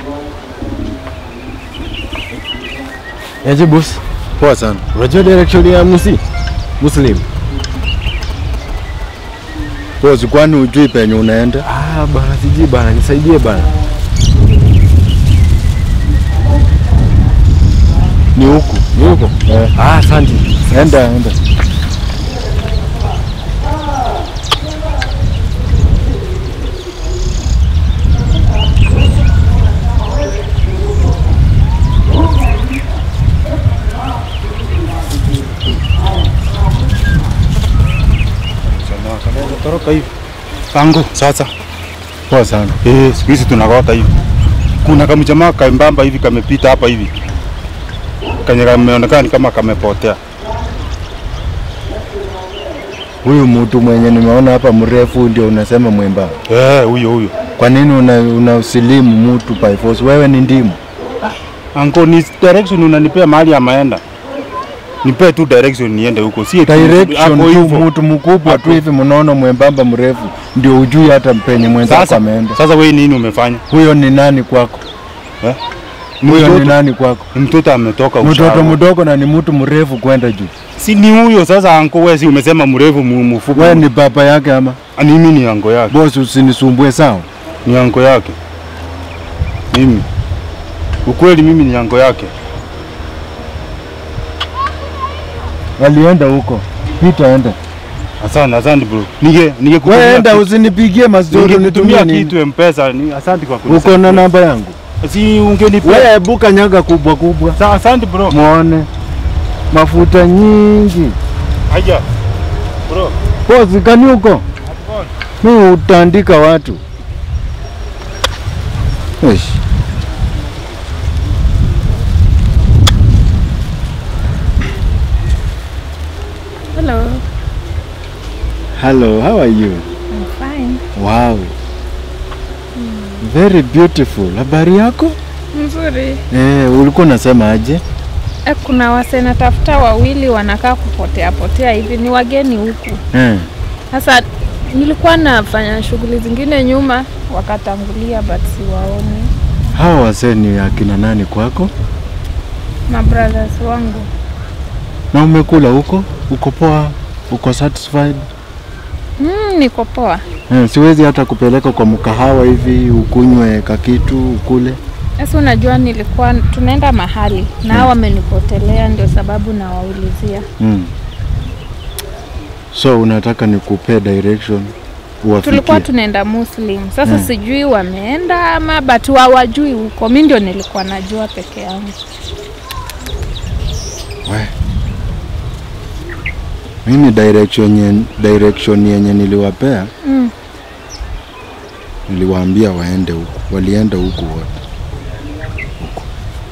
Aje boss, Poa sana. unajua direction ya Musi? Muslim. Bosi, kwani ujui penye unaenda? Ah, bana sijui bana, nisaidie bana. Ni huku. Ni huko? Eh. Ah, asante. Enda, enda. Toroka hivi. Kango sasa. Poa sana. Eh, siku hizi tunakota hivi. Kuna kamjamaa kaimbamba hivi kamepita hapa hivi. Kanye kameonekana ni kama kamepotea. Huyu mtu mwenye nimeona hapa mrefu ndio unasema mwemba. Eh, huyo huyo. Kwa nini una, unausilimu mtu by force? Wewe ni ndimu. Anko ni direction unanipea mahali amaenda. Nipe tu direction niende huko. Si eti Direction hapo tu hivyo. mtu mkubwa Hapo. tu hivi mnono mwembamba mrefu ndio ujui hata penye mwenzako Sasa, ameenda. sasa wewe nini umefanya? Huyo ni nani kwako? Eh? Huyo ni Mtoto, nani kwako? mtoto ametoka Mtoto ushago. mdogo na ni mtu mrefu kwenda juu. Si ni huyo sasa anko wewe si umesema mrefu mu- mfupi. Wewe ni baba yake ama? Ah, ni mimi ni anko yake. Boss, usinisumbue sawa? Ni anko yake. Mimi. Ukweli mimi ni anko yake. Walienda huko. Pita enda. Asante, asante bro. Nige Wewe ningekutumia enda kitu- usinipigie mastori ningekutumia nitumie nini? kitu M-Pesa. Ni asante kwa Uko kunisaidia. na namba yangu? Si ungenipea. Wewe buka nyaga kubwa kubwa. Sa- Asante bro. Muone. Mafuta nyingi. Aja. Bro. Bosi kani huko? Mimi utaandika watu. Eish. Hello, Hello, how are you? I'm fine. Wow. Very beautiful. Habari yako? Mzuri. Eh, ulikuwa unasema aje? E, kuna wase natafuta wawili wanakaa kupotea potea hivi, ni wageni huku. Eh. Sasa nilikuwa nafanya shughuli zingine nyuma, wakatangulia but siwaoni. Hawa wasee ni akina nani kwako? Ma brothers wangu Na umekula huko? Uko poa? Uko satisfied? mm, niko poa. Eh, siwezi hata kupeleka kwa mkahawa hivi ukunywe kakitu ukule. Sasa unajua nilikuwa tunaenda mahali na hao wamenipotelea, ndio sababu nawaulizia. Mm. So unataka nikupee direction uwafikie? Tulikuwa tunaenda Muslim, sasa Mm. sijui wameenda ama but hawajui huko. Mi ndio nilikuwa najua peke yangu. We. Mimi direction yenye, direction yenye niliwapea Mm. niliwaambia waende huku, walienda huku wote huku,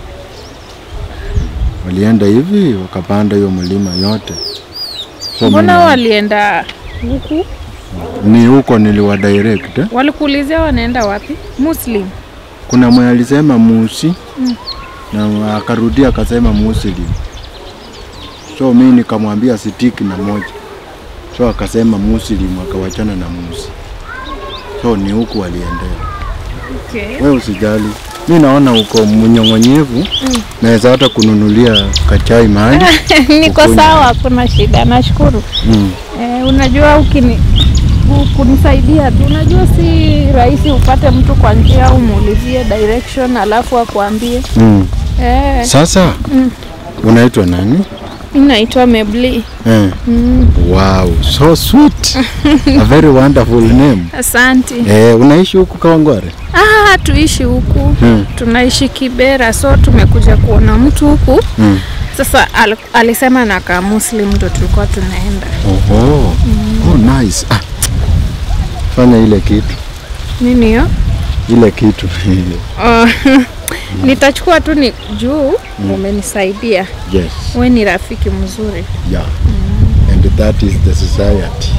walienda hivi wakapanda hiyo mlima yote. So Mbona mimi- walienda huku? ni huko niliwa direct eh? Walikuulizia wanaenda wapi? Muslim. Kuna mwenye alisema Musi Mm. na akarudia akasema Muslim. So mimi nikamwambia sitiki na moja, so akasema Muslim, akawachana na Musi. So ni huku waliendea. Okay. Wewe usijali, mi naona uko mnyong'onyevu Mm. naweza hata kununulia kachai mahali Niko Ukunywe. sawa, hakuna shida, nashukuru. mm. Eh, unajua ukini ku- kunisaidia tu, unajua si rahisi upate mtu kwa njia umuulizie direction alafu akuambie. Mm. Eh, Sasa Mm. unaitwa nani? mimi naitwa Mebli. Eh. Mm, Wow, so sweet. A very wonderful name. asante. Eh, unaishi huku Kawangware? Ah, tuishi huku Mm. tunaishi Kibera, so tumekuja kuona mtu huku. Mm. Sasa al, alisema nakaa Muslim, ndo tulikuwa tunaenda. Oho. Oh, nice. Ah. Fanya ile kitu. Nini hiyo? Ile kitu. Oh, nitachukua tu ni juu umenisaidia. yes. We ni rafiki mzuri. Yeah. And that is the society.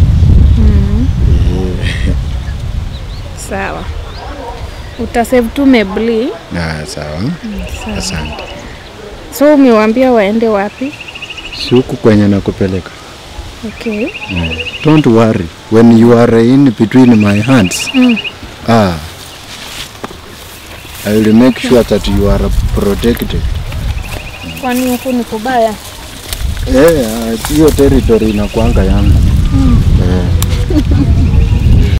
Sawa, utasave tu Mebli. Ah, sawa. Sawa. Asante. So umewaambia waende wapi? Si huku kwenye nakupeleka. Okay. Don't worry. When you are in between my hands. Mm. Ah. I will make sure that you are protected. Kwani huku ni kubaya? Eh, ah, hiyo territory inakuanga yangu. Eh.